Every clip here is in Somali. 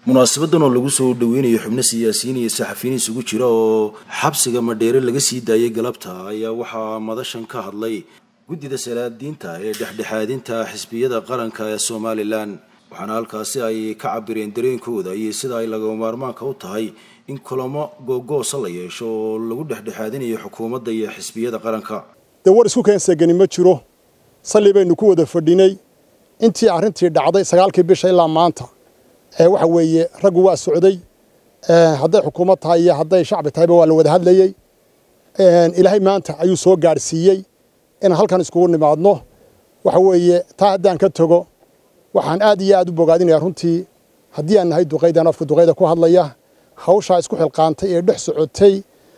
munaasabadan oo lagu soo dhaweynayo xubno siyaasiyiin iyo saxafiyiin isugu jira oo xabsiga madheere laga sii daayay galabta ayaa waxaa madashan ka hadlay guddida salaadiinta ee dhexdhexaadinta xisbiyada qaranka ee somalilan waxaana halkaasi ay ka cabireen dareenkooda iyo sida ay lagama maarmaanka u tahay in kulamo googoosa la yeesho oo lagu dhexdhexaadinayo xukuumadda iyo xisbiyada qaranka dee war isku keensegani ma jiro salli baynu ku wada fadhinay intii arrintii dhacday sagaalkii bisha ilaa maanta waxa weeye raggu waa socday hadday xukuumad tahay iyo hadday shacbi tahayba waa la wada hadlayey ilaahay maanta ayuu soo gaadhsiiyey inaan halkan iskugu nimaadno waxa weeye taa haddaan ka tago waxaan aad iyo aad u bogaadinaya runtii haddii aan nahay duqaydan afka duqayda ku hadlaya hawshaa isku xilqaantay ee dhex socotay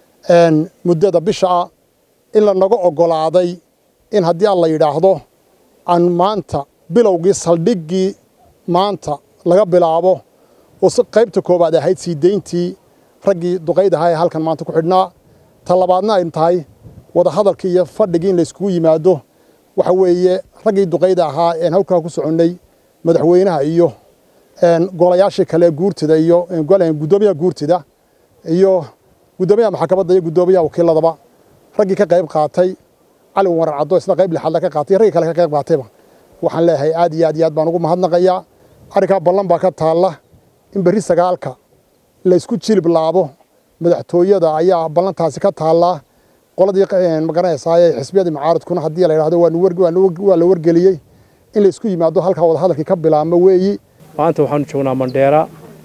muddada bisha ah in lanaga oggolaaday in haddii aan la yidhaahdo aan maanta bilowgii saldhiggii maanta laga bilaabo oo si qaybta koowaad ahayd sii dayntii raggii duqayd ahaa ee halkan maanta ku xidhnaa ta labaadna ay tahay wadahadalkii iyo fadhigii in layskugu yimaado waxa weeye raggii duqayda ahaa een halkaa ku soconnay madaxweynaha iyo golayaashii kale guurtida iyo guddoomiyaha guurtida iyo guddoomiyaha maxkamadda iyo guddoomiyaha wakiiladaba raggii ka qayb qaatay cali warar caddo isna qayb lixaad ka qaatay raggii kale ka qayb qaatayba waxaan leeyahay aad iyo aad iyo aad baan ugu mahadnaqayaa arrinkaa ballan baa ka taalla in berri sagaalka laysku jilib laabo madaxtooyada ayaa ballantaasi ka taallaa qoladii magaranaysaa xisbiyadii mucaaradkuna haddii la yidhahdo waa la wargeliyey in laysku yimaado halkaa wadahadalkii ka bilaabmo weeyi maanta waxaanu joognaa mandheera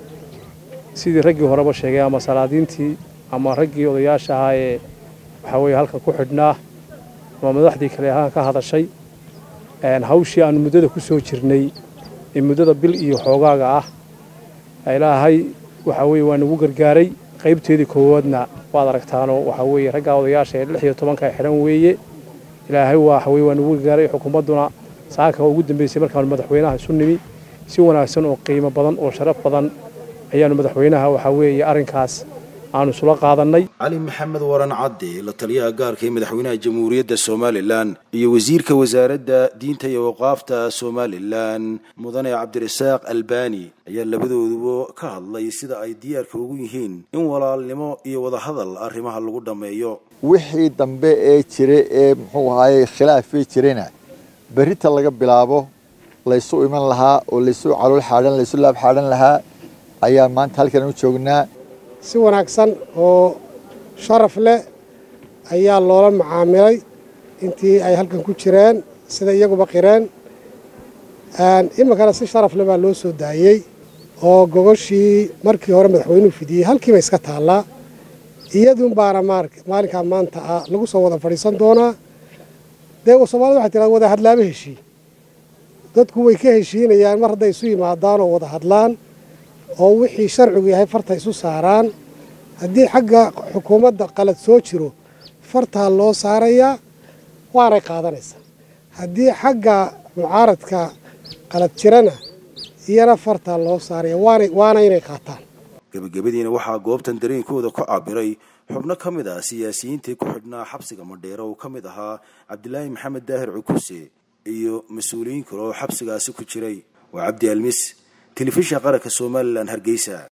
sidii raggii horeba sheegay ama salaadiintii ama raggii odayaasha ahaa ee waxaa weeye halkan ku xidhnaa ama madaxdii kale halkan ka hadashay hawshii aanu muddada ku soo jirnay ee muddada bil iyo xoogaaga ah ilaahay waxaa weeye waa nagu gargaaray qaybteedii koowaadna waad aragtaanoo waxaa weeye raggaa odayaasha ee lix iyo tobanka xidhan weeye ilaahay waxa weye waa nagu gargaaray xukuumadduna saaka ugu dambeysay markaanu madaxweynaha isu nimi si wanaagsan oo qiimo badan oo sharaf badan ayaanu madaxweynaha waxaa weeye arrinkaas aanu isula qaadannay cali maxamed waran cadde la taliyaha gaarka ee madaxweynaha jamhuuriyadda somalilan iyo wasiirka wasaaradda diinta iyo waqaafta somalilan mudane cabdirasaaq albani ayaa labadooduba ka hadlay sida ay diyaarka ugu yihiin in walaalnimo iyo wadahadal arrimaha lagu dhammeeyo wixii dambe ee jira ee muxuu ahaaye khilaafii jirayna berrita laga bilaabo laysu iman lahaa oo laysu calool xaadhan laysu laab xaadhan lahaa ayaa maanta halkan u joognaa si wanaagsan oo sharaf leh ayaa loola macaamilay intii ay halkan ku jireen sida iyaguba qireen iminkana si sharaf leh baa loo soo daayey oo gogoshii markii hore madaxweynuhu fidiyey halkiiba iska taallaa iyadun baana maalinkaa maanta ah lagu soo wada fadhiisan doonaa dee soomaalida waxay tiraa wada hadlaama heshii dadku way ka heshiinayaan mar hadday isu yimaadaan oo wada hadlaan oo wixii sharcigu yahay farta isu saaraan haddii xagga xukuumadda qalad soo jiro fartaa loo saarayaa waanay qaadanaysaa haddii xagga mucaaradka qalad jirana iyana fartaa loo saaraya waana inay qaataan gebagabadiina waxaa goobtan dareenkooda ku cabiray xubno ka mid ah siyaasiyiintii ku xidhnaa xabsiga madheere oo ka mid ahaa cabdilaahi maxamed daahir cukuse iyo mas-uuliyiin kale oo xabsigaasi ku jiray waa cabdi almis telefishin qaranka somalilan hargeysa